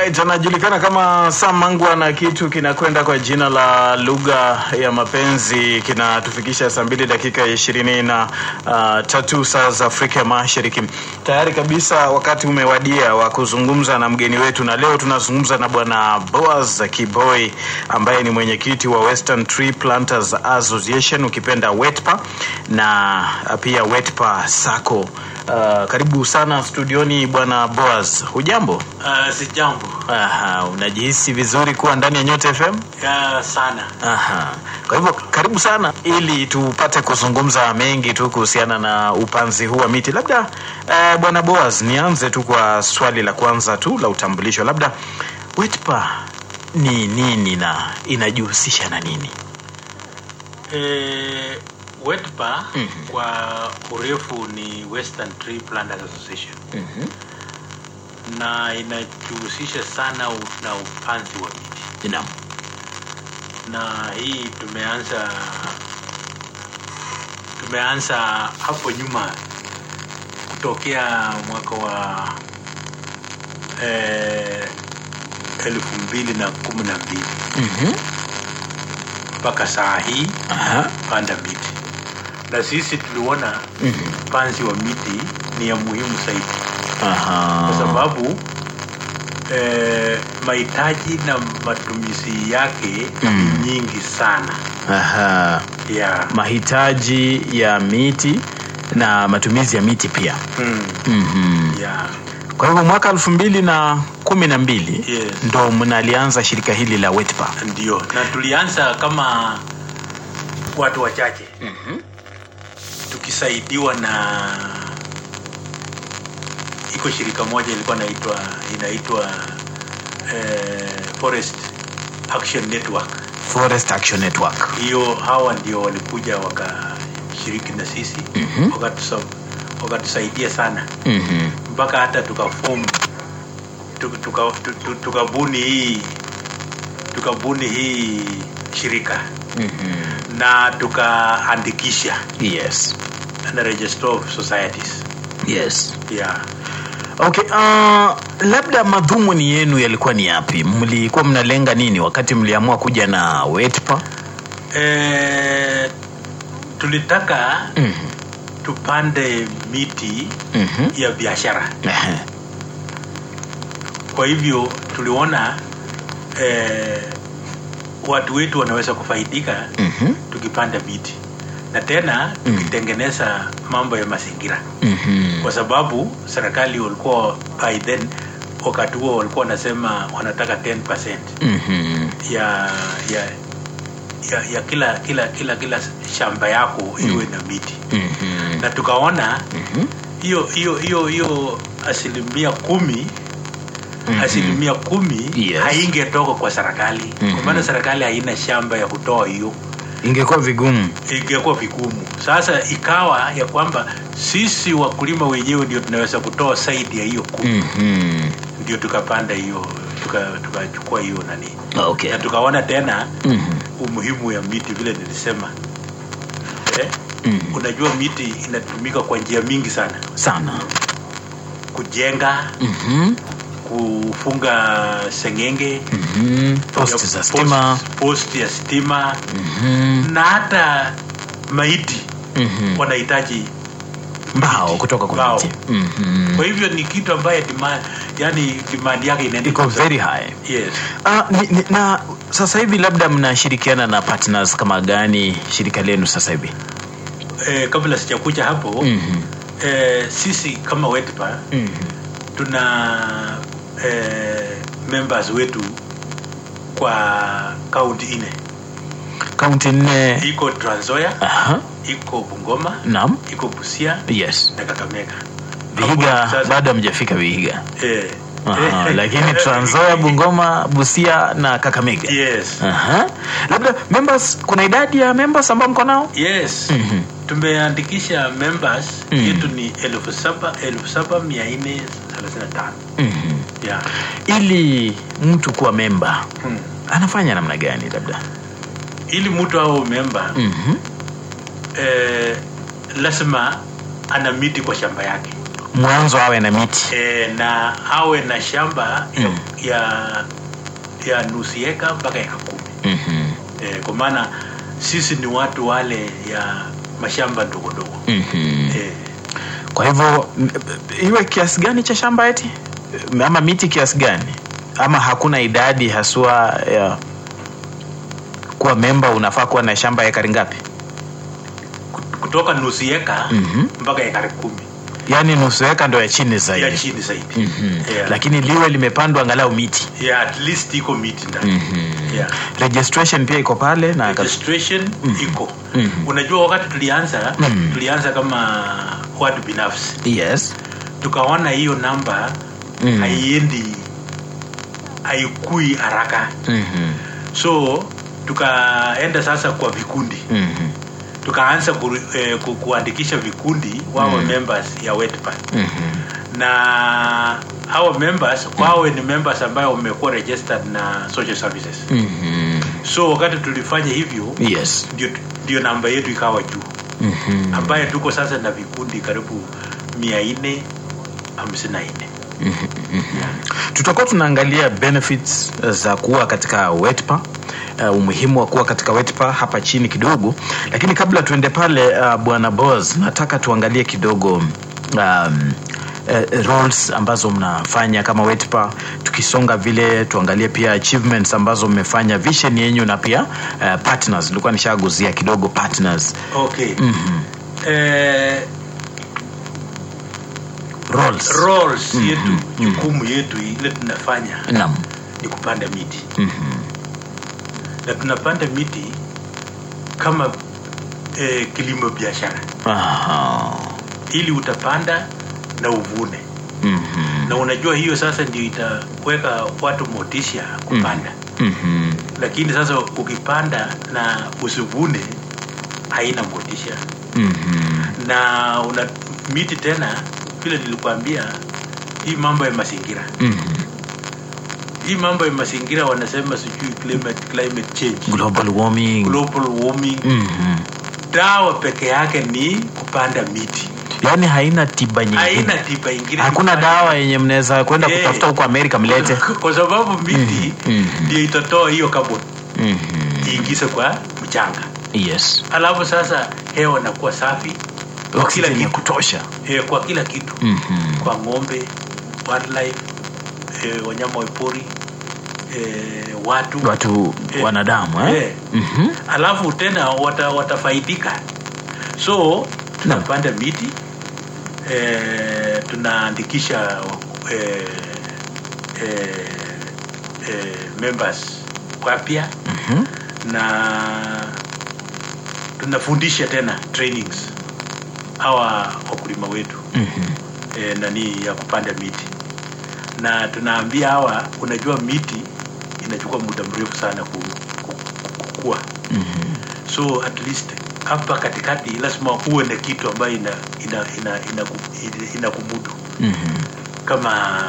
Alright, anajulikana kama Sam Mangwa na kitu kinakwenda kwa jina la lugha ya mapenzi kinatufikisha saa mbili dakika ishirini na uh, tatu saa za Afrika Mashariki. Tayari kabisa wakati umewadia wa kuzungumza na mgeni wetu, na leo tunazungumza na bwana Boaz Kiboi ambaye ni mwenyekiti wa Western Tree Planters Association, ukipenda WETPA na pia WETPA Sacco. Uh, karibu sana studioni bwana Boaz, hujambo? Uh, si jambo Aha, unajihisi vizuri kuwa ndani ya Nyota FM? uh, sana. Aha. Kwa hivyo karibu sana ili tupate kuzungumza mengi tu kuhusiana na upanzi huu wa miti. Labda uh, bwana Boaz, nianze tu kwa swali la kwanza tu la utambulisho. Labda WETPA ni nini na inajihusisha na nini? Eh, WETPA Mhm. kwa urefu ni Western Tree Planters Association Mhm. na inajihusisha sana u- na upanzi wa miti, Naam. na hii tumeanza tumeanza hapo nyuma kutokea mwaka wa eh, elfu mbili na kumi na mbili Mhm. mpaka saa hii Aha. panda miti na sisi tuliona Mhm. upanzi wa miti ni ya muhimu zaidi Aha. kwa sababu eh, mahitaji na matumizi yake Mm. ni nyingi sana Aha. ya Mahitaji ya miti na matumizi ya miti pia. mm, Mhm. ya Kwa hivyo mwaka elfu mbili na kumi na mbili Yes. ndo mnalianza shirika hili la WETPA. ndio na tulianza kama watu wachache tukisaidiwa na iko shirika moja ilikuwa inaitwa inaitwa eh, Forest Action Network Forest Action Network. hiyo hawa ndio walikuja wakashiriki na sisi Mhm. wakatusa- wakatusaidia sana Mhm. mpaka hata tukafomu tukabuni tuka, tuka, tukabuni hii tukabuni hii shirika Mhm. na tukaandikisha Yes. na register of societies Yes. yeah. Okay, uh, labda madhumuni yenu yalikuwa ni yapi? Mlikuwa mnalenga nini wakati mliamua kuja na WETPA? e, tulitaka Mhm. tupande miti Mhm. ya biashara Ehe. kwa hivyo tuliona eh, watu wetu wanaweza kufaidika Mhm. tukipanda miti na tena tukitengeneza mambo ya mazingira Mhm. kwa sababu serikali walikuwa by then wakati huo walikuwa wanasema wanataka 10% Mhm. ya ya ya, ya kila kila kila kila shamba yako iwe na miti Mhm. na tukaona Mhm. hiyo hiyo hiyo hiyo asilimia kumi Mhm. asilimia kumi Yes. haingetoka kwa serikali Mhm. kwa maana serikali haina shamba ya kutoa hiyo Ingekuwa vigumu. ingekuwa vigumu sasa ikawa ya kwamba sisi wakulima wenyewe ndio tunaweza kutoa zaidi ya hiyo kumi Mhm. ndio tukapanda hiyo tuka- tukachukua hiyo nani Okay. na tukaona tena Mhm. umuhimu ya miti vile nilisema eh? Mhm. unajua miti inatumika kwa njia mingi sana Sana. kujenga Mhm. kufunga sengenge Mhm. Posti za stima. post, post ya stima Mhm. na hata maiti Mhm. wanahitaji Mbao kutoka kwa Mbao. miti. Mhm. kwa hivyo ni kitu ambaye demand, yani demand yake inaenda Iko juu sana. very high. yes. Ah, ni, ni, na sasa hivi labda mnashirikiana na partners kama gani shirika lenu sasa hivi? eh, kabla sijakuja hapo Mhm. eh, sisi kama wetpa Mhm. tuna eh, members wetu kwa kaunti nne Kaunti nne. iko Trans Nzoia Aha. iko Bungoma Naam. iko Busia Yes. na Kakamega Vihiga Hapo sasa- bado hamjafika Vihiga. eh, Aha, eh, lakini Trans Nzoia, Bungoma, Busia na Kakamega. yes Aha. Labda members, kuna idadi ya members ambao mko nao? yes Mhm. tumeandikisha members Mm. yetu ni elfu saba elfu saba mia nne thelathini na tano Mhm. yeah. Ili mtu kuwa memba hmm. anafanya namna gani labda? ili mtu au memba Mhm. eh, lazima ana miti kwa shamba yake mwanzo awe na miti e, na awe na shamba Mm. ya, ya ya nusu eka mpaka eka kumi Mhm. e, kwa maana sisi ni watu wale ya mashamba ndogo ndogo Mhm. e, kwa hivyo m- iwe kiasi gani cha shamba eti ama miti kiasi gani ama hakuna idadi haswa ya kuwa memba unafaa kuwa na shamba ya ekari ngapi kutoka nusu eka Mhm. mpaka ekari kumi yaani nusu eka ndo ya chini ya zaidi chini zaidi Mhm. Yeah. lakini liwe limepandwa angalau miti yeah, at least iko miti ndani Mhm. yeah. registration pia iko pale na registration iko Mhm. unajua wakati tulianza Mhm. tulianza kama watu binafsi yes tukaona hiyo namba Mhm. haiendi haikui haraka Mhm. so tukaenda sasa kwa vikundi Mhm. tukaanza ku, eh, ku, kuandikisha vikundi wawe Mm. members ya wetpa Mhm. na hawa members wawe ni members ambayo wamekuwa registered na social services Mhm. so wakati tulifanya hivyo yes ndio, ndio namba yetu ikawa juu Mhm. ambaye tuko sasa na vikundi karibu mia nne hamsini na nne tutakuwa tunaangalia benefits za kuwa katika wetpa uh, umuhimu wa kuwa katika wetpa hapa chini kidogo lakini kabla tuende pale uh, bwana bos nataka tuangalie kidogo um, Uh, roles ambazo mnafanya kama wetpa tukisonga vile tuangalie pia achievements ambazo mmefanya vision yenyu na pia uh, partners nilikuwa nishaguzia kidogo partners okay mm-hmm. eh, roles roles yetu jukumu yetu ile tunafanya naam ni kupanda miti mm-hmm. na tunapanda miti kama eh, kilimo biashara Aha. ili utapanda na uvune mm-hmm. na unajua hiyo sasa ndio itaweka watu motisha kupanda Mm-hmm. lakini sasa ukipanda na usivune haina motisha Mm-hmm. na una miti tena vile nilikwambia hii mambo ya mazingira Mm-hmm. hii mambo ya mazingira wanasema sijui climate, climate change global warming global warming mm-hmm. dawa peke yake ni kupanda miti yaani haina tiba nyingine haina tiba ingine hakuna Kupanda- dawa yenye mnaweza kwenda Eh. kutafuta huko amerika mlete kwa sababu miti Mhm. ndio itatoa hiyo carbon mm-hmm. iingize kwa mchanga yes alafu sasa hewa inakuwa safi kwa kila oxygen ya kitu kutosha eh, kwa kila kitu mm-hmm. kwa ng'ombe wildlife eh, wanyama wa pori eh, watu watu Eh. wanadamu eh? Eh. mm-hmm. alafu tena wata, watafaidika so tunapanda miti eh, tunaandikisha eh, eh, eh, members wapya Mm-hmm. na tunafundisha tena trainings hawa wakulima wetu Mm-hmm. e, nani ya kupanda miti na tunaambia hawa unajua miti inachukua muda mrefu sana ku, ku, ku, kukua Mm-hmm. so at least hapa katikati lazima uwe na kitu ambayo ina ina ina ina, ina, ina kumudu Mm-hmm. kama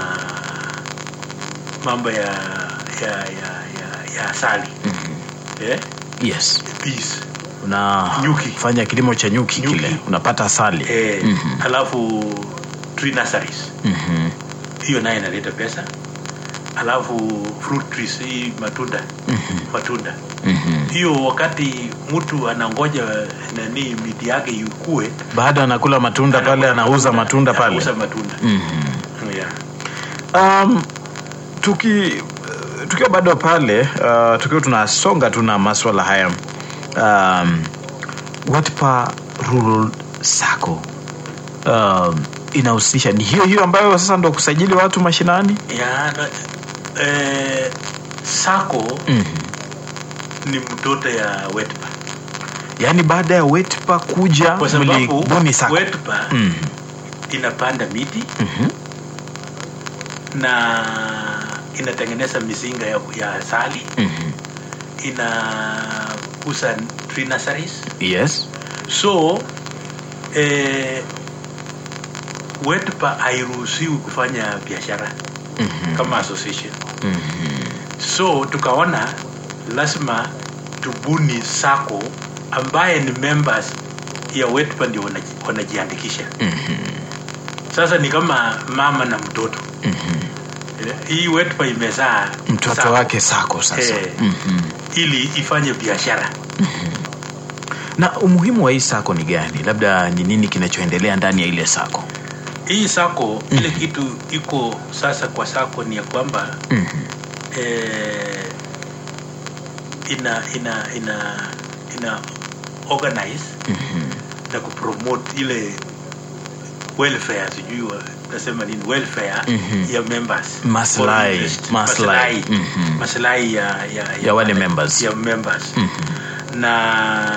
mambo ya ya ya ya, ya asali Mm-hmm. eh? yes bees unafanya Nyuki. kilimo cha nyuki, Nyuki. kile unapata asali eh, Mhm. alafu tree nurseries Mhm. hiyo naye inaleta pesa alafu fruit trees hii matunda Mhm. matunda Mhm. hiyo wakati mtu anangoja nani miti yake ikue baada anakula matunda pale anauza matunda pale anauza matunda Mhm. yeah. um, tuki tukiwa bado pale uh, tukiwa tunasonga tu na maswala haya um, watpa rural sacco um, inahusisha ni hiyo hiyo ambayo sasa ndo kusajili watu mashinani Yeah, na, eh, sako mm. ni mtoto ya wetpa yaani baada ya wetpa kuja kwa sababu mlibuni sacco wetpa mm. inapanda miti Mhm. na inatengeneza mizinga ya, ya asali Mhm. inakuza tree nurseries yes so eh, wetpa hairuhusiwi kufanya biashara Mhm. kama association Mhm. so tukaona lazima tubuni sako ambaye ni members ya wetpa ndio wanaji- wanajiandikisha Mhm. sasa ni kama mama na mtoto Mhm. Eh, hii wetpa imezaa mtoto sako, wake sako sasa Eh. Mhm. ili ifanye biashara na umuhimu wa hii sako ni gani labda ni nini kinachoendelea ndani ya ile sako hii sako ile kitu iko sasa kwa sako ni ya kwamba Mhm. eh, ina ina ina ina organize Mhm. na kupromote ile welfare sijui wa- nasema nini welfare Mhm. ya members Maslahi, Foreign interest. maslahi. maslahi Mhm. maslahi ya, ya, Ya wale members. ya members Mhm. na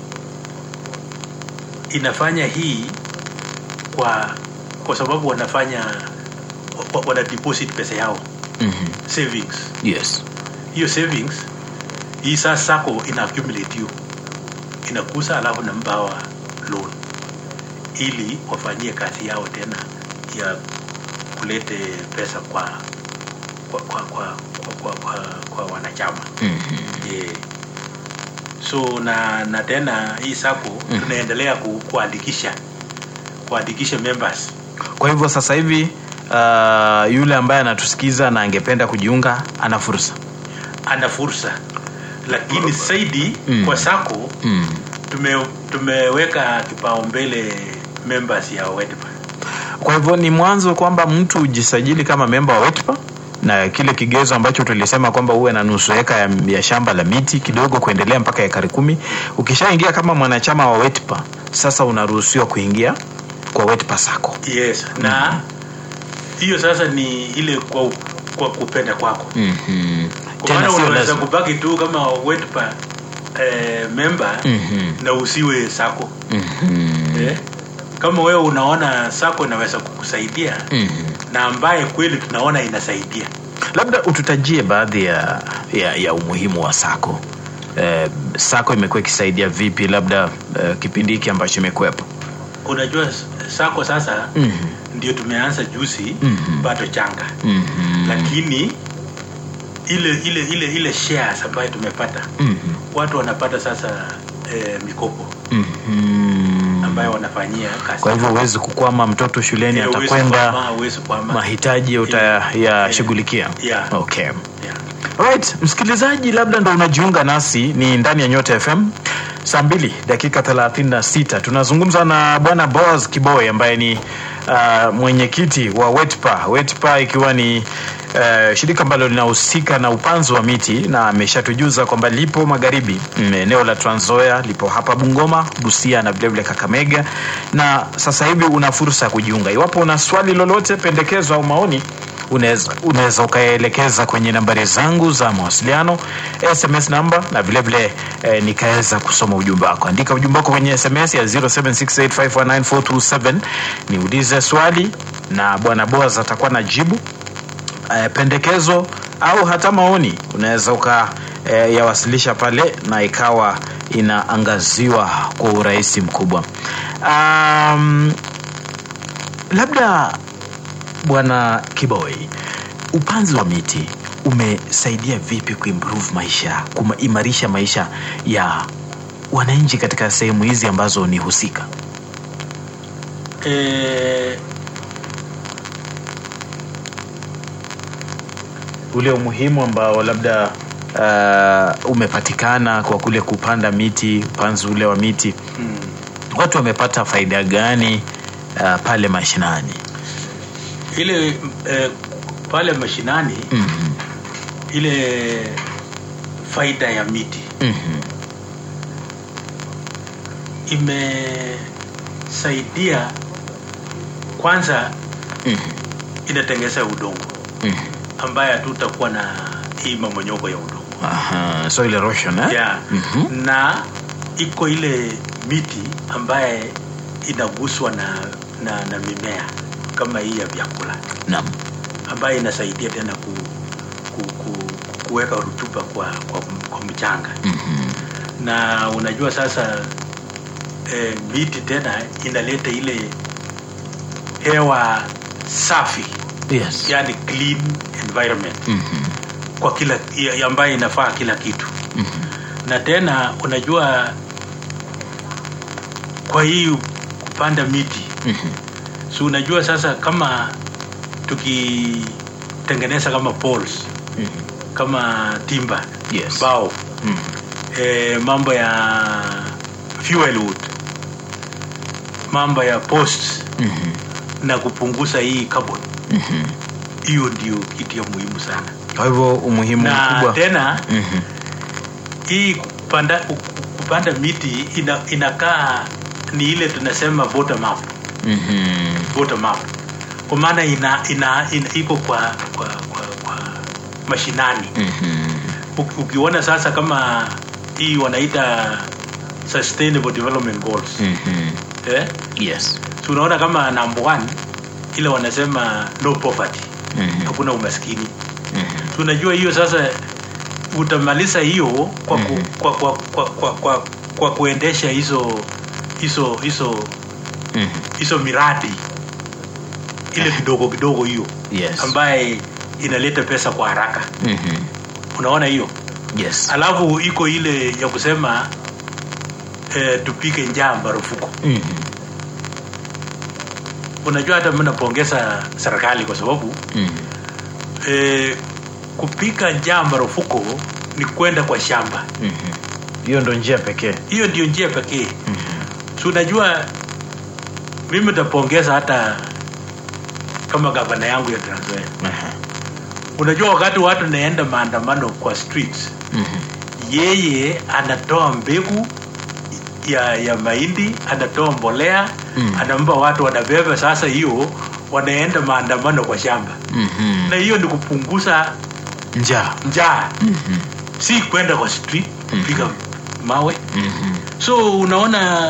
inafanya hii kwa kwa sababu wanafanya wa- wana deposit pesa yao Mhm. savings yes hiyo savings hii sasa sako ina accumulate hiyo inakusa alafu nambawa loan ili wafanyie kazi yao tena ya kulete pesa kwa kwa kwa kwa, kwa, kwa, kwa, kwa wanachama Mhm. yeah. so na na tena hii sako Mhm. tunaendelea ku, kuandikisha kuandikisha members kwa hivyo sasa hivi uh, yule ambaye anatusikiza na angependa kujiunga ana fursa ana fursa lakini zaidi Mm. kwa sako mm. tume, tumeweka kipaumbele members ya WEDPA. kwa hivyo ni mwanzo kwamba mtu ujisajili kama memba wa wetpa na kile kigezo ambacho tulisema kwamba uwe na nusu eka ya, ya shamba la miti kidogo kuendelea mpaka ekari kumi ukishaingia kama mwanachama wa wetpa sasa unaruhusiwa kuingia kwa wetpa sako Yes, na hiyo sasa ni ile kwa, kwa kupenda kwako. mm-hmm. Kwa tena maana sio unaweza lazima kubaki tu kama WEDPA eh, member Mhm. na usiwe sako Mhm. eh? Kama wewe unaona sako inaweza kukusaidia Mhm. na ambaye kweli tunaona inasaidia labda ututajie baadhi ya, ya, ya umuhimu wa sako eh, sako imekuwa ikisaidia vipi labda eh, kipindi hiki ambacho imekuwepo unajua sako sasa Mhm. ndio tumeanza juzi Mhm. bado changa Mhm. lakini ile ile ile ile shares ambayo tumepata Mhm. watu wanapata sasa eh, mikopo Mhm. ambayo wanafanyia kazi kwa hivyo huwezi kukwama mtoto shuleni Eh, huwezi atakwenda kwama, huwezi kwama. mahitaji utayashughulikia Yeah. okay Yeah. Alright, msikilizaji labda ndo unajiunga nasi ni ndani ya nyota fm saa mbili dakika 36 tunazungumza na bwana boas kiboy ambaye ni uh, mwenyekiti wa wetpa wetpa ikiwa ni uh, shirika ambalo linahusika na upanzi wa miti na ameshatujuza kwamba lipo magharibi mm, eneo la tranzoya lipo hapa bungoma busia na vilevile kakamega na sasa hivi una fursa ya kujiunga iwapo una swali lolote pendekezo au maoni unaweza unaweza ukaelekeza kwenye nambari zangu za mawasiliano sms namba na vilevile eh, nikaweza kusoma ujumbe wako andika ujumbe wako kwenye sms ya 0768519427 niulize swali na bwana boas atakuwa na jibu eh, pendekezo au hata maoni unaweza uka eh, yawasilisha pale na ikawa inaangaziwa kwa urahisi mkubwa um, labda bwana kiboy upanzi wa miti umesaidia vipi kuimprove maisha kuimarisha maisha ya wananchi katika sehemu hizi ambazo ni husika Eh, ule umuhimu ambao labda uh, umepatikana kwa kule kupanda miti upanzi ule wa miti mm, watu wamepata faida gani uh, pale mashinani ile eh, pale mashinani mm-hmm. ile faida ya miti Mm-hmm. imesaidia kwanza Mm-hmm. inatengeza udongo Mm-hmm. ambaye hatutakuwa na hii mamonyoko ya udongo Aha, soil erosion eh? yeah. Mhm. na iko ile miti ambaye inaguswa na, na, na mimea kama hii ya vyakula Naam. ambayo inasaidia tena ku, ku, ku, kuweka rutuba kwa, kwa, kwa mchanga Mhm. na unajua sasa eh, miti tena inaleta ile hewa safi Yes. yani clean environment Mhm. kwa kila ya- ambayo inafaa kila kitu Mhm. na tena unajua kwa hii kupanda miti Mhm. so unajua sasa kama tukitengeneza kama poles Mhm. kama timba Yes. mbao Mhm. e, mambo ya fuel wood mambo ya posts Mhm. na kupunguza hii carbon Mhm. hiyo ndio kitu ya muhimu sana kwa hivyo umuhimu na mkubwa tena Mhm. hii kupanda, kupanda miti ina, inakaa ni ile tunasema bottom up, Mhm. bottom up. kwa maana ina, ina, ina iko kwa, kwa, kwa, kwa mashinani Mhm. Uki- ukiona sasa kama hii wanaita sustainable development goals Mhm. eh? yes so unaona kama number one ile wanasema no poverty Mhm. hakuna umaskini Mhm. so unajua hiyo sasa utamaliza hiyo kwa, ku, Mhm. kwa, kwa, kwa, kwa, kwa, kwa kuendesha hizo hizo hizo Mhm. hizo miradi ile kidogo kidogo hiyo yes ambaye inaleta pesa kwa haraka Mhm. unaona hiyo yes alafu iko ile ya kusema eh, tupike njaa marufuku Mhm. unajua hata mi napongeza serikali kwa sababu Mhm. eh, kupika njaa marufuku ni kwenda kwa shamba Mhm. hiyo ndo njia pekee hiyo ndio njia pekee Mhm. so unajua mimi tapongeza hata kama gavana yangu ya Trans Nzoia Aha. unajua wakati watu naenda maandamano kwa streets Mhm. yeye anatoa mbegu ya ya mahindi anatoa mbolea Mm. anampa watu wanabeba sasa hiyo wanaenda maandamano kwa shamba Mhm. na hiyo ni kupunguza njaa njaa Mhm. si kwenda kwa street kupiga mawe Mhm. so unaona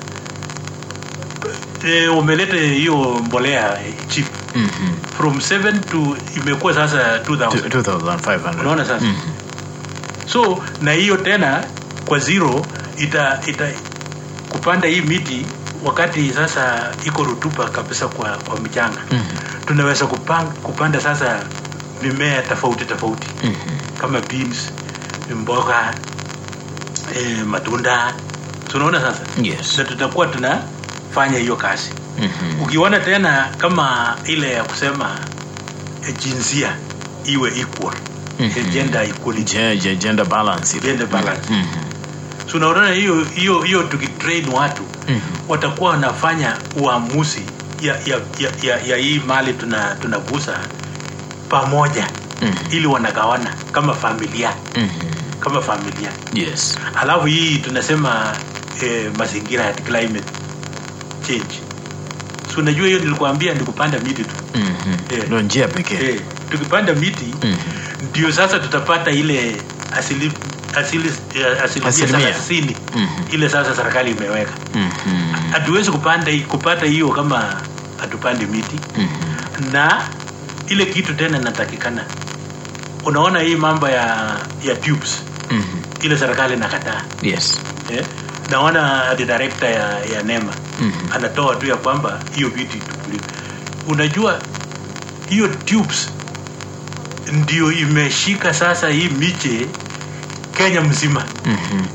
e, umeleta hiyo mbolea eh, cheap Mhm. from 7 to imekuwa sasa 2000 Two- 2500 Unaona sasa? Mhm. so na hiyo tena kwa zero ita, ita kupanda hii miti wakati sasa iko rutuba kabisa kwa, kwa mchanga Mhm. tunaweza kupang, kupanda sasa mimea tofauti tofauti Mhm. kama beans mboga e, matunda tunaona sasa yes na tutakuwa tunafanya hiyo kazi Mhm. ukiona tena kama ile ya kusema eh, jinsia iwe equal Mhm. eh, gender equality Je- je- gender balance ile. Gender balance. Mhm. so unaona hiyo hiyo hiyo tukitrain watu Mhm. watakuwa wanafanya uamuzi ya ya, ya, ya, ya hii mali tuna tunagusa pamoja Mhm. ili wanagawana kama familia Mhm. kama familia yes alafu hii tunasema eh, mazingira ya climate change so unajua hiyo nilikuambia ni kupanda miti tu Mhm. Eh. ndo njia pekee eh, tukipanda miti Mhm. ndio sasa tutapata ile asili asili eh, asilimia Asilimia. thelathini Mhm. ile sasa serikali imeweka Mhm. hatuwezi kupanda hii- kupata hiyo kama hatupandi miti Mhm. na ile kitu tena inatakikana unaona hii mambo ya ya tubes Mhm. ile serikali nakataa yes eh? naona the director ya, ya nema Mhm. anatoa tu ya kwamba hiyo vitu itukuliwe unajua hiyo tubes ndio imeshika sasa hii miche kenya mzima Mhm.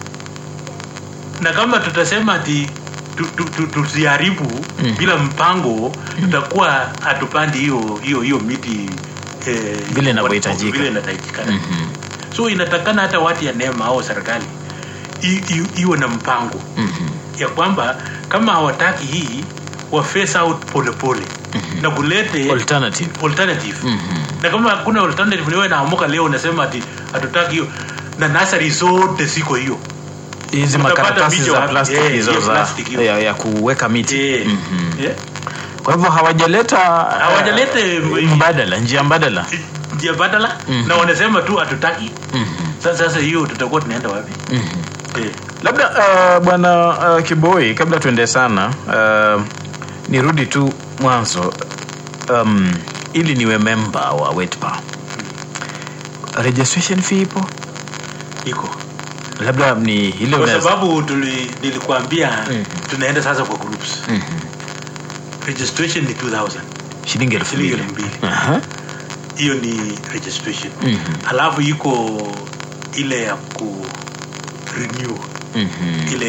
na kama tutasema ati tu- tu- tu- tusiharibu Mm. bila mpango tutakuwa hatupandi hiyo hiyo hiyo miti eh, Vile inavyohitajika. vile inahitajikana Mhm. so inatakana hata watu ya nema au serikali i- i- iwe na mpango Mhm. ya kwamba kama hawataki hii wa face out polepole Mhm. na kulete alternative alternative Mhm. na kama hakuna alternative niwe naamuka leo unasema ati hatutaki hiyo na nasari zote ziko hiyo hizi Utapata makaratasi miche za wapi? plastic Eh, hizo hiyo za plastic hiyo. ya, ya kuweka miti Eh, Mhm. eh, kwa hivyo hawajaleta Hawajaleta, eh, eh, mbadala njia mbadala njia badala Mhm. na wanasema tu hatutaki Mhm. sasa sasa hiyo tutakuwa tunaenda wapi Mhm. eh. labda uh, bwana uh, kiboi kabla tuende sana uh, nirudi tu mwanzo um, ili niwe memba wa wetpa registration fee ipo iko labda ni ile kwa unaweza- sababu tuli, nilikuambia Mhm. tunaenda sasa kwa groups Mhm. registration ni 2000 shilingi elfu Shilingi mbili elfu mbili. Aha. hiyo ni registration Mhm. alafu iko ile ya ku renew Mhm. ile ya, ku,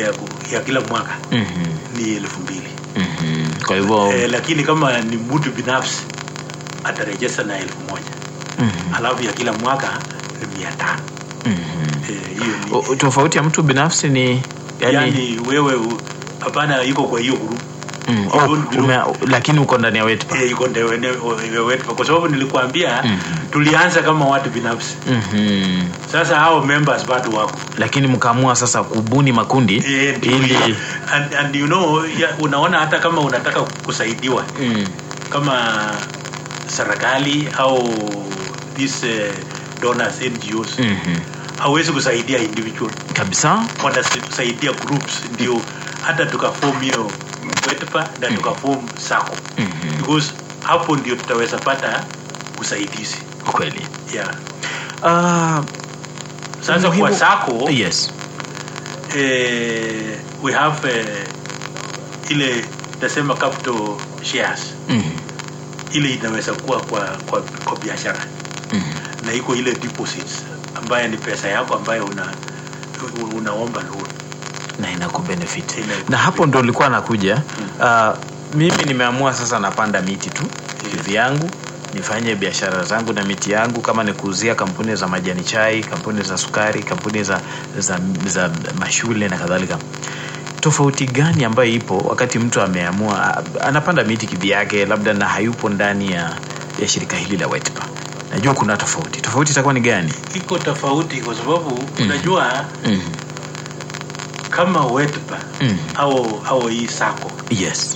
ya kila mwaka Mhm. ni elfu mbili Mhm. kwa hivyo eh, lakini kama ni mtu binafsi atarejesta na elfu moja mhm. alafu ya kila mwaka ni mia tano Mhm. eh, hiyo ni O- tofauti ya mtu binafsi ni yani, yani wewe u- hapana iko kwa hiyo group mm, you oh, don't belong. ume, lakini uko ndani ya wetpa Eh, iko ndio ene- wetu kwa sababu nilikuambia Mhm. tulianza kama watu binafsi Mhm. sasa hao members bado wako lakini mkaamua sasa kubuni makundi Eh, ndio ili hiyo. and, and you know ya, unaona hata kama unataka kusaidiwa mm, kama serikali au these uh, donors NGOs mhm. hawezi kusaidia individual kabisa wanasaidia groups ndio hata tukaform hiyo wetpa na tukaform sako Mhm. because hapo ndio tutaweza pata usaidizi kweli yeah. Ah, sasa Umuhimu- kwa sako yes eh, we have eh, ile tasema capital shares Mhm. ile inaweza kuwa kwa, kwa, kwa biashara Mhm. na iko ile deposits ambayo ni pesa yako ambayo una unaomba loan na inakubenefit Inaku- na hapo ndo ulikuwa nakuja uh, mimi nimeamua sasa napanda miti tu vyangu nifanye biashara zangu na miti yangu kama ni kuuzia kampuni za majani chai kampuni za sukari kampuni za, za, za mashule na kadhalika tofauti gani ambayo ipo wakati mtu ameamua a- anapanda miti kivyake labda na hayupo ndani ya, ya shirika hili la wetpa najua kuna tofauti tofauti itakuwa ni gani iko tofauti kwa sababu unajua mm. kama wetpa Mm. au au hii sako yes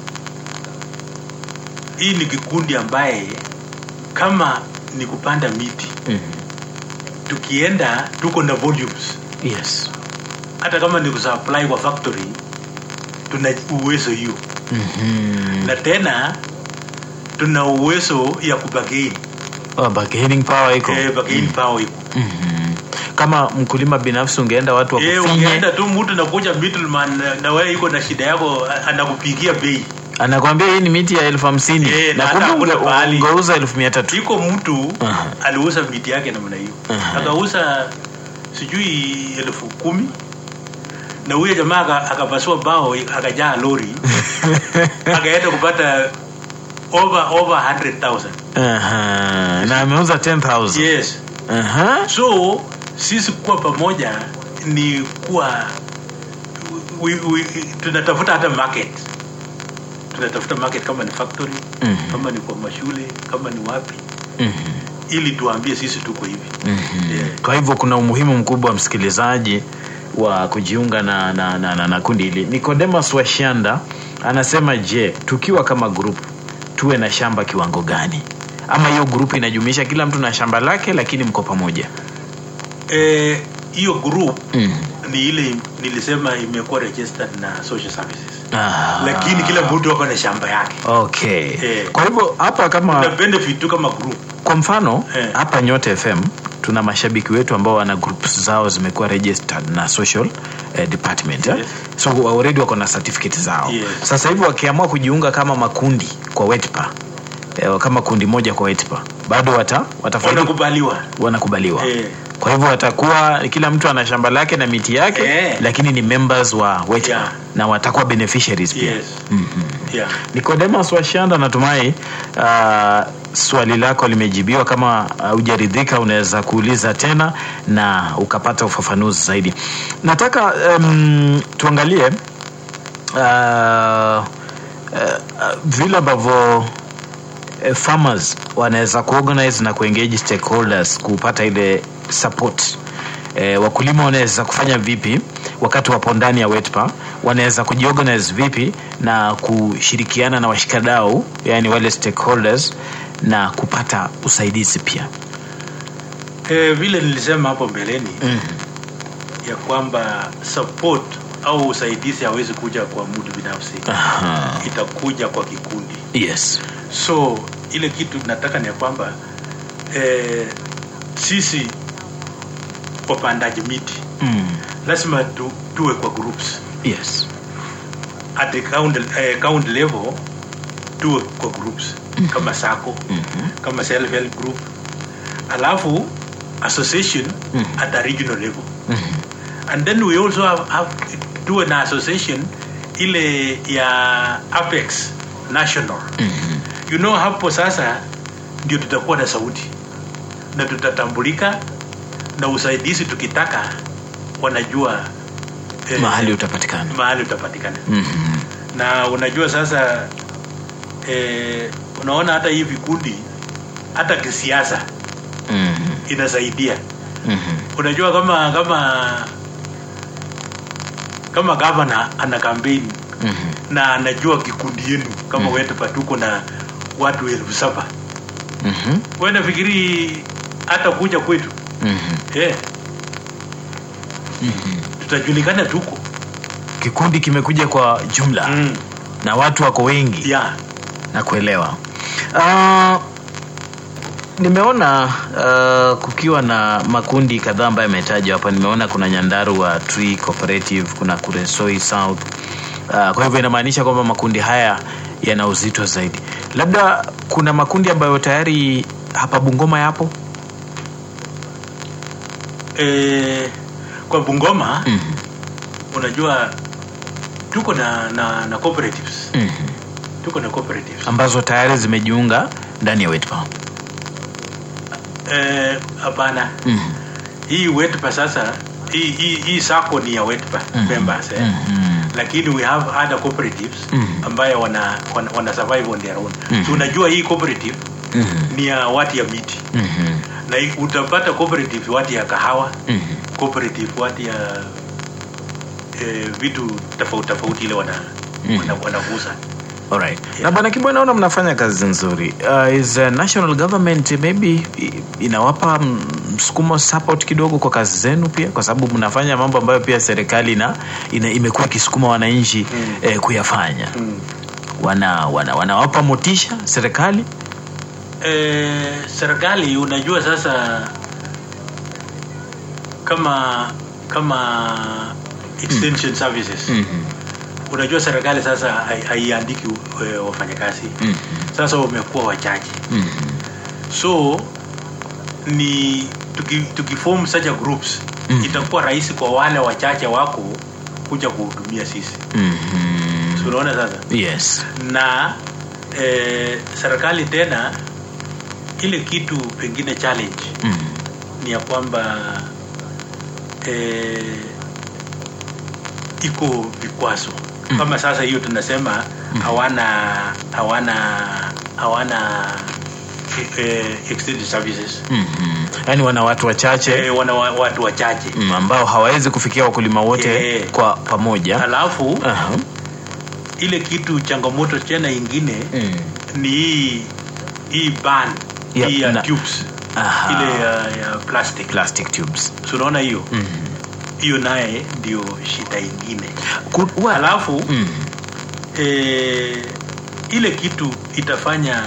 hii ni kikundi ambaye kama ni kupanda miti mm. tukienda tuko na volumes yes hata kama ni kusupply kwa factory tuna uwezo hiyo mm-hmm. na tena tuna uwezo ya kubagain oh, bargaining power iko eh, bargain power iko Mhm. kama mkulima binafsi ungeenda watu eh, wakufinye ungeenda tu mtu nakuja middleman na- na wewe iko na shida yako a- anakupigia bei anakwambia hii ni miti ya elfu hamsini Eh, na na kumbe hata hakuna unge- pahali. ungeuza elfu mia tatu iko mtu Aha. aliuza miti yake namna hiyo Aha. akauza sijui elfu kumi na huyo jamaa aka- akapasua bao akajaa lori akaenda kupata over over 100000 Aha. na ameuza 10000 yes Aha. so sisi kuwa pamoja ni kuwa we, we, tunatafuta hata market tunatafuta market kama ni factory Mhm. kama ni kwa mashule kama ni wapi Mhm. ili tuambie sisi tuko hivi Mhm. Yeah. kwa hivyo kuna umuhimu mkubwa wa msikilizaji wa kujiunga na, na, na, na, na kundi hili nikodemas washanda anasema je tukiwa kama group tuwe na shamba kiwango gani ama hiyo grupu inajumuisha kila mtu na shamba lake lakini mko pamoja Eh, hiyo group mm. ni ile nilisema imekuwa registered na social services ah. lakini kila mtu ako na shamba yake okay Eh. kwa hivyo hapa na kama benefit tu kama group kwa mfano Eh. hapa nyote fm tuna mashabiki wetu ambao wana groups zao zimekuwa registered na social eh, department eh? Yes. so already wako na certificate zao Yes. sasa hivi wakiamua kujiunga kama makundi kwa wetpa eh, kama kundi moja kwa wetpa bado wata, watafaidi wanakubaliwa wanakubaliwa Eh. kwa hivyo watakuwa kila mtu ana shamba lake na miti yake Eh. lakini ni members wa wetpa Yeah. na watakuwa beneficiaries pia yes mm-hmm. yeah Nicodemus Washanda, natumai uh, swali lako limejibiwa. Kama hujaridhika, uh, unaweza kuuliza tena na ukapata ufafanuzi zaidi. Nataka um, tuangalie uh, uh, uh, vile ambavyo uh, farmers wanaweza kuorganize na kuengage stakeholders kupata ile support e, wakulima wanaweza kufanya vipi wakati wapo ndani ya wetpa wanaweza kujiorganize vipi na kushirikiana na washikadau yani wale stakeholders na kupata usaidizi pia eh, vile nilisema hapo mbeleni mm. ya kwamba support au usaidizi hawezi kuja kwa mtu binafsi Aha. itakuja kwa kikundi yes so ile kitu nataka ni ya kwamba eh, sisi wapandaji miti mm. lazima tu, tuwe kwa groups yes at the county, eh, county level tuwe kwa groups kama sako mm-hmm. kama self help group alafu association Mhm. at a regional level Mm-hmm. and then we also have, have tuwe na association ile ya Apex National Mhm. you know hapo sasa ndio tutakuwa na sauti na tutatambulika na usaidizi tukitaka wanajua eh, mahali utapatikana mahali utapatikana Mhm. na unajua sasa eh, unaona hata hii vikundi hata kisiasa Mhm. inasaidia Mhm. unajua kama kama kama gavana ana kampeni Mhm. na anajua kikundi yenu kama Mm. wetu patuko na watu elfu saba Mhm. we nafikiri hata kuja kwetu Mhm. eh, Mhm. tutajulikana tuko kikundi kimekuja kwa jumla mm. na watu wako wengi yeah. na kuelewa uh, nimeona uh, kukiwa na makundi kadhaa ambayo yametajwa hapa nimeona kuna nyandarua tree cooperative kuna kuresoi south uh, kwa hivyo inamaanisha kwamba makundi haya yana uzito zaidi labda kuna makundi ambayo tayari hapa bungoma yapo eh, kwa bungoma mm unajua tuko na, na, na cooperatives -hmm. tuko na cooperatives ambazo tayari zimejiunga ndani ya wetpa eh, hapana mm hii wetpa sasa hii, hii, hii sako ni ya wetpa Mhm. members eh? -hmm. lakini we have other cooperatives Mhm. ambayo wana, wana, wana survive on their own Mhm. so unajua hii cooperative mm -hmm. ni ya watu ya miti mm -hmm. na hii- utapata cooperative watu ya kahawa mm -hmm. cooperative watu ya eh, vitu tofauti tofauti ile wana, Mhm. wana, wanagusa Alright. Yeah. Na bwana Kibwe naona mnafanya kazi nzuri. Uh, is uh, national government maybe i- inawapa mm, msukumo support kidogo kwa kazi zenu pia kwa sababu mnafanya mambo ambayo pia serikali na ina, imekuwa ikisukuma wananchi Mm. eh, kuyafanya. mm. Wana wana wanawapa motisha serikali? eh, serikali unajua sasa kama kama extension services Mhm. unajua serikali sasa hai- haiandiki eh, wafanyakazi Mhm. sasa wamekuwa wachache Mhm. so ni tuki, tukiform such a groups Mm. itakuwa rahisi kwa wale wachache wako kuja kuhudumia sisi Mhm. so unaona sasa Yes. na eh, serikali tena ile kitu pengine challenge Mhm. ni ya kwamba eh, iko vikwazo Mm. kama sasa hiyo tunasema hawana hawana hawana eh, extended services Mhm. Yaani wana watu wachache eh, wana wa- watu wachache mm, ambao hawawezi kufikia wakulima wote Eh. kwa pamoja. alafu Aha. ile kitu changamoto tena ingine Mm. ni hii hii ban Yep, hii ya na- tubes Aha. ile ya, ya plastic plastic tubes. so unaona hiyo Mhm. hiyo naye ndio shida ingine Ku- wa- alafu Mm. eh, ile kitu itafanya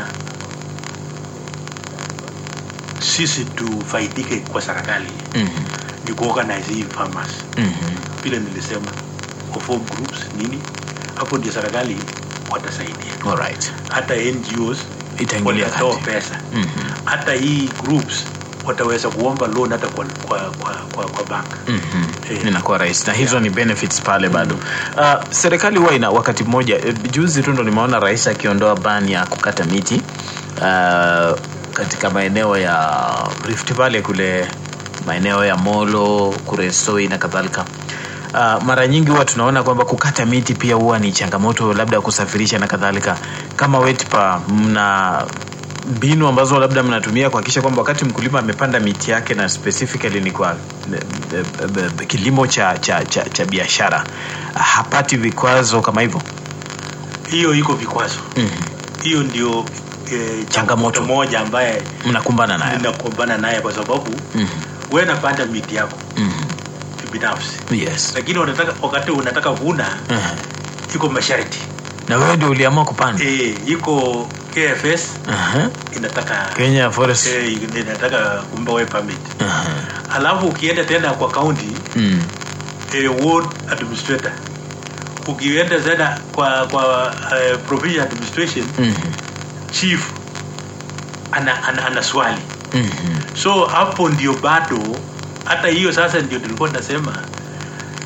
sisi tufaidike kwa serikali Mhm. ni kuorganize hii farmers Mhm. vile nilisema kuform groups nini hapo ndio serikali watasaidia Alright. hata ngos Itaingilia watatoa kati. pesa Mhm. hata hii groups wataweza kuomba loan hata kwa, kwa, kwa, kwa, kwa bank Mhm. Eh. inakuwa rahisi na hizo ni benefits pale bado uh, serikali huwa ina wakati mmoja eh, juzi tu ndo nimeona rais akiondoa ban ya kukata miti uh, katika maeneo ya rift valley kule maeneo ya molo kuresoi na kadhalika Uh, mara nyingi huwa tunaona kwamba kukata miti pia huwa ni changamoto labda ya kusafirisha na kadhalika kama wetpa mna mbinu ambazo labda mnatumia kuhakikisha kwamba wakati mkulima amepanda miti yake na specifically ni kwa eh, eh, eh, kilimo cha, cha, cha, cha biashara hapati vikwazo kama hivyo hiyo iko vikwazo Mhm. hiyo ndio eh, Changamoto. moja ambaye mnakumbana nayo ninakumbana naye kwa sababu Mhm. we napanda miti yako Mhm. binafsi yes lakini unataka wakati unataka vuna Mhm. iko masharti na wewe ndio uliamua kupanda e, iko kfs Aha. inataka kenya forest e, inataka kumba we permit Aha. alafu ukienda tena kwa county Mm. e, ward administrator ukienda tena kwa kwa uh, provincial administration Mhm. chief ana, ana, ana swali Mhm. so hapo ndio bado hata hiyo sasa ndio tulikuwa tunasema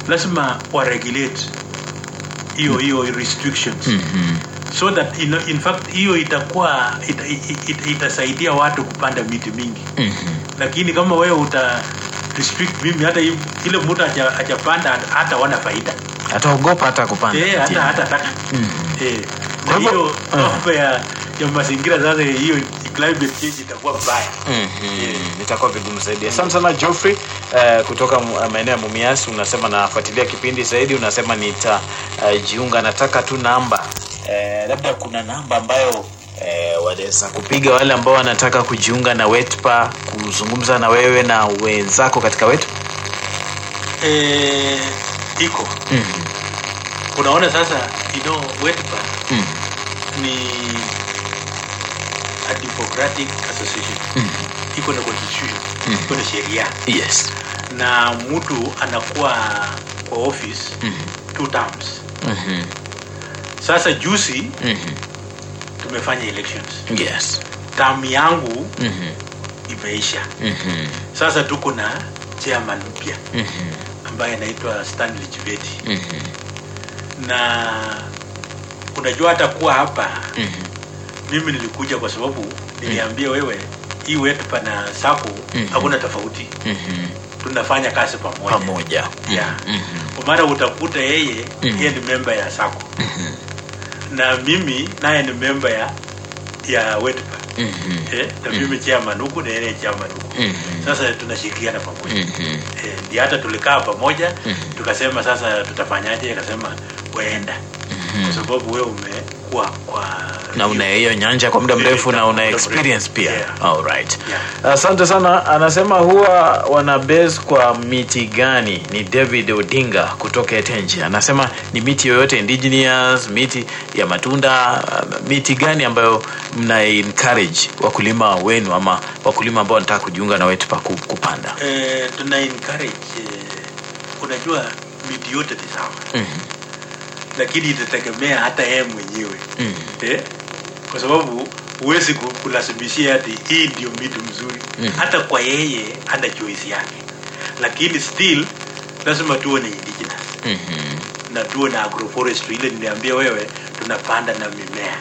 lazima waregulate hiyo hiyo restrictions Mhm. so that in, in fact hiyo itakuwa ita, ita, itasaidia watu kupanda miti mingi Mhm. lakini kama wewe uta restrict mimi hata hii- ile mtu haja- hajapanda hata wana faida ataogopa hata kupanda eh, miti. hata hata taka Mhm. eh, Kwa na hivyo- hiyo Ah. mambo ya ya mazingira sasa hiyo climate change itakuwa mbaya Mhm. itakuwa vigumu zaidi asante sana Geoffrey eh, kutoka mu- maeneo ya mumias unasema nafuatilia kipindi zaidi unasema nitajiunga nataka tu namba eh, labda kuna namba ambayo eh, wanaweza kupiga wale ambao wanataka kujiunga na wetpa kuzungumza na wewe na wenzako katika wetu eh, iko Mhm. unaona sasa you know wetpa Mhm. ni a democratic association Mhm. iko na constitution Mm. iko na sheria yes na mtu anakuwa kwa office Mhm. two terms Mhm. sasa juzi Mhm. tumefanya elections yes term yangu Mhm. imeisha Mhm. sasa tuko na chairman mpya Mhm. ambaye anaitwa stanley chibeti Mhm. na unajua hata kuwa hapa Mhm. mimi nilikuja kwa sababu niliambia wewe hii wetu pana sako Mhm. hakuna tofauti Mhm. tunafanya kazi pamoja pamoja Yeah. Mhm. kwa maana utakuta yeye Mhm. yeye ni memba ya sako Mhm. na mimi naye ni memba ya ya wetpa Mhm. eh, na mimi chairman huku na yeye chairman huku Mhm. sasa tunashirikiana pamoja Mhm. eh, ndio hata tulikaa pamoja Mhm. tukasema sasa tutafanyaje akasema waenda kwa sababu wewe umekuwa kwa na una hiyo nyanja kwa muda mrefu na una experience pia Yeah. Alright. Yeah. asante sana anasema huwa wana base kwa miti gani ni david odinga kutoka etenji anasema ni miti yoyote indigenous miti ya matunda uh, miti gani ambayo mna encourage wakulima wenu ama wakulima ambao wanataka kujiunga na wetu pa ku- kupanda eh, tuna encourage eh, unajua miti yote ni sawa Mhm. lakini itategemea hata yeye mwenyewe Mhm. eh? kwa sababu huwezi ku- kulazimishia ati hii ndio miti mzuri Mhm. hata kwa yeye ana choice yake lakini still lazima tuwe na indigenous Mhm. na tuwe na agroforestry ile niliambia wewe tunapanda na mimea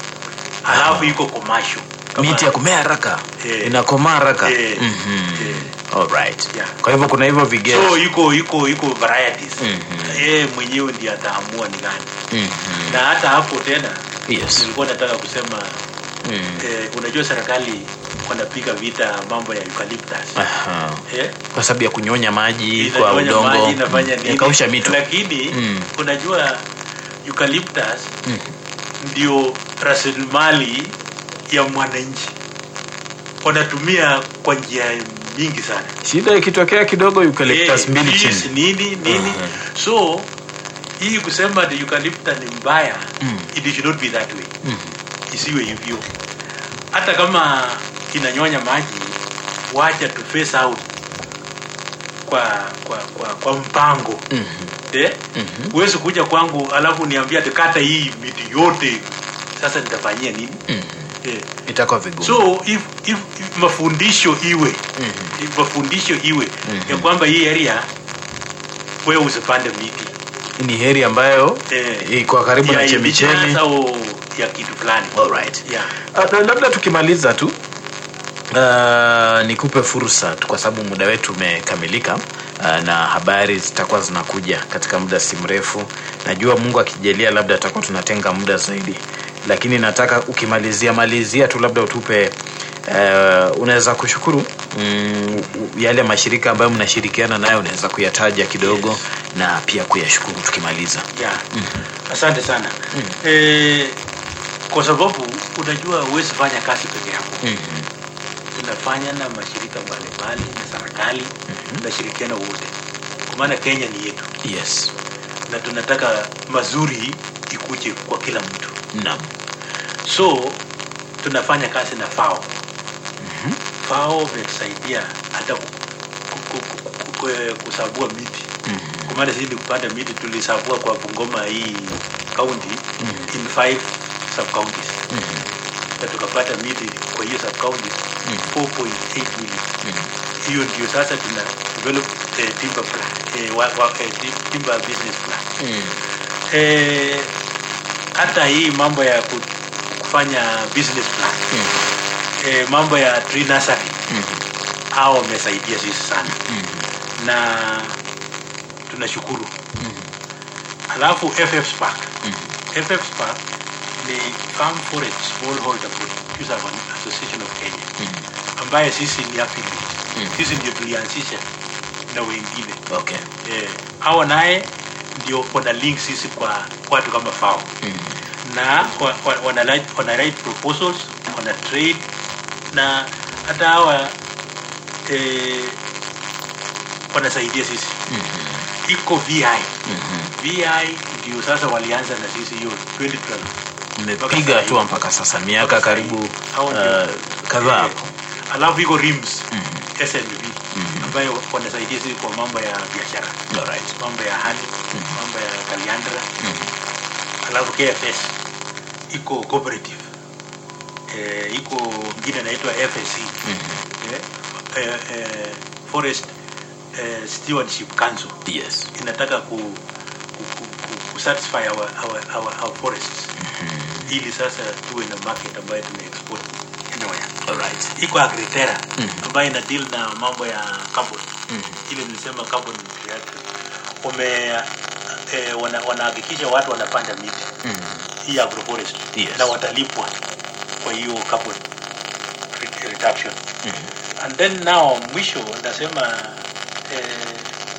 alafu iko commercial Kama- miti ya kumea haraka Eh. inakomaa haraka Eh. Mhm. Eh. Alright. Yeah. kwa hivyo kuna hivyo vigezo so iko iko iko varieties Mhm. yeye mwenyewe ndiye ataamua ni gani Mhm. na hata hapo tena yes nilikuwa nataka kusema Mhm. eh, unajua serikali wanapiga vita mambo ya eucalyptus Aha. eh? kwa sababu ya kunyonya maji kwa Inafanya udongo maji, inafanya nini. yakausha mito lakini Mm. unajua eucalyptus Mm. ndio rasilimali ya mwananchi wanatumia kwa njia nyingi sana shida ikitokea kidogo eucalyptus Eh, mbili trees, chini nini nini Mhm. so hii kusema the eucalyptus ni mbaya Mm. it should not be that way Mhm. isiwe hivyo hata kama inanyonya maji wacha tu face out kwa kwa kwa, kwa mpango Mhm. eh? Mhm. huwezi kuja kwangu alafu niambia tukata hii miti yote sasa nitafanyia nini Mhm. eh. itakuwa vigumu so if, if, if mafundisho iwe Mhm. if mafundisho iwe Mhm. ya kwamba hii area wewe usipande miti ni heri ambayo Eh, iko karibu ya na indigenous chemichemi au ya kitu fulani Alright. yeah. Uh, labda tukimaliza tu uh, nikupe fursa tu kwa sababu muda wetu umekamilika uh, na habari zitakuwa zinakuja katika muda si mrefu najua mungu akijalia labda tutakuwa tunatenga muda zaidi lakini nataka ukimalizia malizia tu labda utupe uh, unaweza kushukuru mm, yale mashirika ambayo mnashirikiana nayo unaweza kuyataja kidogo Yes. na pia kuyashukuru tukimaliza yeah. asante sana eh, kwa sababu unajua huwezi fanya kazi peke yako mm-hmm. tunafanya na mashirika mbalimbali na serikali tunashirikiana wote kwa maana kenya ni yetu yes na tunataka mazuri ikuje kwa kila mtu naam so tunafanya kazi na fao fao vinatusaidia hata ku- ku- ku- ku- ku- kusabua miti Mhm. kwa maana sisi ni kupanda miti tulisabua kwa bungoma hii county in five sub counties na tukapata miti kwa hiyo sub counties 4.8 million hiyo ndio sasa tuna develop eh, timber plan eh, wa, wa, eh, tim- timber business plan Mm. eh, hata hii mambo ya ku- kufanya business plan Mm. eh, mambo ya tree nursery Mm. hao wamesaidia sisi sana Mm. na tunashukuru Mm. alafu ff spark Mm. ff spark ni farm forest smallholder producer association of kenya Mm. ambaye sisi ni affiliate Mm. sisi ndio tulianzisha na wengine Okay. eh, hao naye ndio wana link sisi kwa watu kama fao Mm. na wa- wa- wana write, wana write proposals wana trade na hata hawa eh, wanasaidia sisi Mm. iko vi Mm. vi ndio sasa walianza na sisi hiyo 2012 Mmepiga hatua mpaka sasa miaka karibu Hao ndio. uh, kadhaa Eh, hapo. alafu iko rims Mm. snv Mhm. ambayo wanasaidia sisi kwa mambo ya biashara Alright. mambo ya hali Mhm. mambo ya kaliandra Mm. alafu kfs iko cooperative eh, iko ingine inaitwa fsc Mm. eh, eh, eh, forest eh, stewardship council Yes. inataka ku, ku, ku, ku, ku satisfy our, our, our, our forests Mm. ili sasa tuwe na market ambayo tuna export anywhere Alright. iko agritera Mhm. ambayo ina deal na mambo ya carbon Mm. ile nilisema carbon reactive wame eh, wana- wanahakikisha watu wanapanda miti Mm. hii agroforestry Yes. na watalipwa kwa hiyo carbon re- reduction Mm. and then now mwisho nasema eh,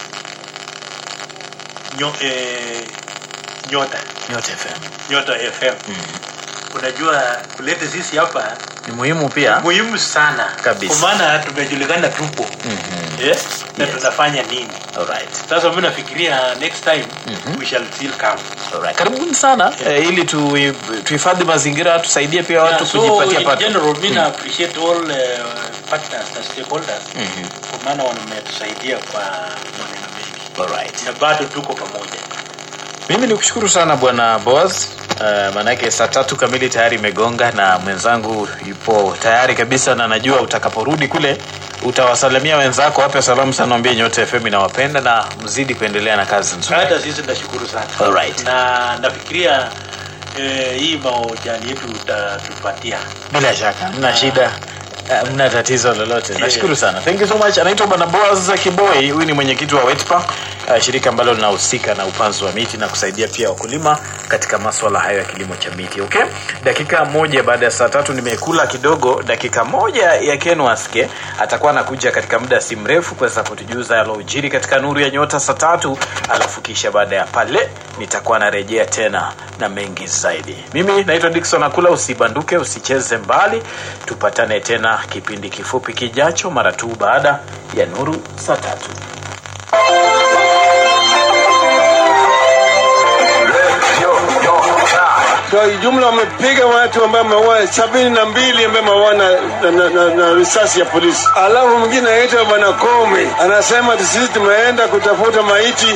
nyo, eh, nyota Nyota FM. nyota fm Mm. unajua kuleta sisi hapa Ni muhimu pia. muhimu sana Kabisa. kwa maana tumejulikana tupo Mhm. eh? na Yes. tunafanya nini Alright. sasa mi nafikiria next time Mhm. we shall still come Alright. Karibuni sana eh, ili tu- tuhifadhi mazingira tusaidie pia watu Yeah, so kujipatia in pato. general mi na appreciate all uh, partners na stakeholders Mhm. kwa maana wametusaidia kwa maneno mengi Alright. na bado tuko pamoja Mimi ni kushukuru sana bwana Boaz. Uh, maanake saa tatu kamili tayari imegonga na mwenzangu yupo tayari kabisa, na najua utakaporudi kule utawasalimia wenzako, wape salamu sana, waambie Nyota FM inawapenda na mzidi kuendelea na kazi nzuri. hata sisi nashukuru sana Alright. na nafikiria eh, hii maojani yetu utatupatia Bila shaka mna shida uh, mna tatizo lolote. Nashukuru sana, thank you so much. Anaitwa bwana Boaz Kiboi, huyu ni mwenyekiti wa WETPA, uh, shirika ambalo linahusika na upanzi wa miti na kusaidia pia wakulima katika maswala hayo ya kilimo cha miti. Okay, dakika moja baada ya saa tatu nimekula kidogo. Dakika moja ya Ken Waske atakuwa anakuja katika muda si mrefu kuweza kutujuza yalojiri katika nuru ya nyota saa tatu, alafu kisha baada ya pale nitakuwa narejea tena na mengi zaidi. Mimi naitwa Dickson Akula, usibanduke, usicheze mbali, tupatane tena kipindi kifupi kijacho mara tu baada ya nuru saa tatu. Kwa jumla wamepiga watu ambao wameua sabini na mbili ambao wameua na, na, na, na, na risasi ya polisi. Alafu mwingine anaitwa Bwana Kome anasema sisi tumeenda kutafuta maiti